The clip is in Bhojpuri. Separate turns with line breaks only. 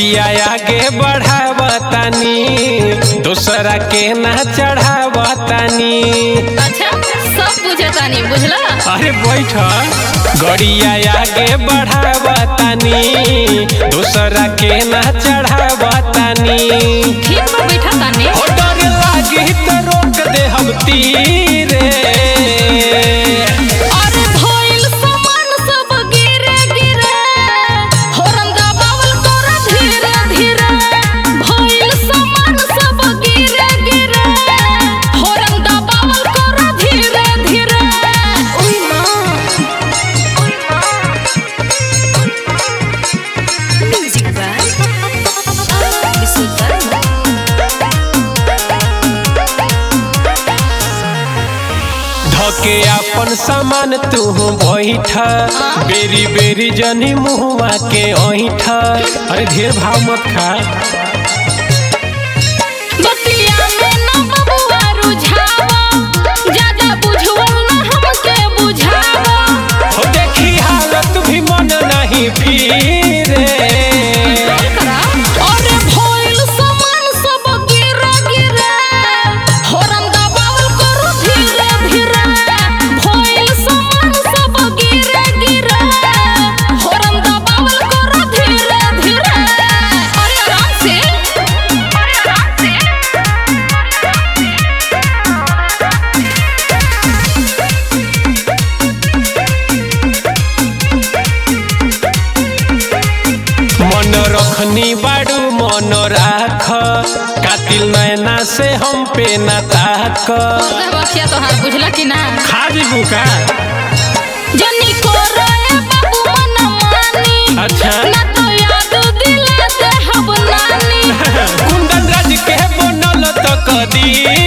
गड़िया आगे बढ़ावतानी दूसरा के ना चढ़ावतानी
अच्छा सब बुझतानी बुझला
अरे बैठ गड़िया आगे बढ़ावतानी दूसरा के ना चढ़ावतानी
ठीक बा बैठा तानी
हो डर लागी तो रोक दे हम तीरे
अरे भइल सामान सब गिरे गिरे होरन दबावल कर धीरे धीरे भइल सामान सब गिरे गिरे होरन दबावल कर धीरे धीरे ओइ मां ओइ मां म्यूजिक बाय विशुद्ध
धके अपन सामान तू बैठ बेरी बेरी जनी मुहुआ के ऐठ अरे ढेर भाव मत खा
बतिया में ना बबुआ रुझावा ज्यादा बुझवल ना हमके बुझावा
हो देखी हालत भी मन नहीं फिरे
अरे भइल सामान सब गिरे गिरे होरन दबावल करू धीरे धीरे भइल सामान सब गिरे गिरे होरन दबावल करू धीरे धीरे अरे आराम से अरे आराम से
मन रखनी बाड़ू मन राख कातिल नैना से हम पे ना ताक
बखिया तोहार बुझला कि ना
खा जीबू का
जनी को रोए बाबू मन मानी
अच्छा
ना तो याद दिला दे हब नानी
कुंदन राज के बनल तो कदी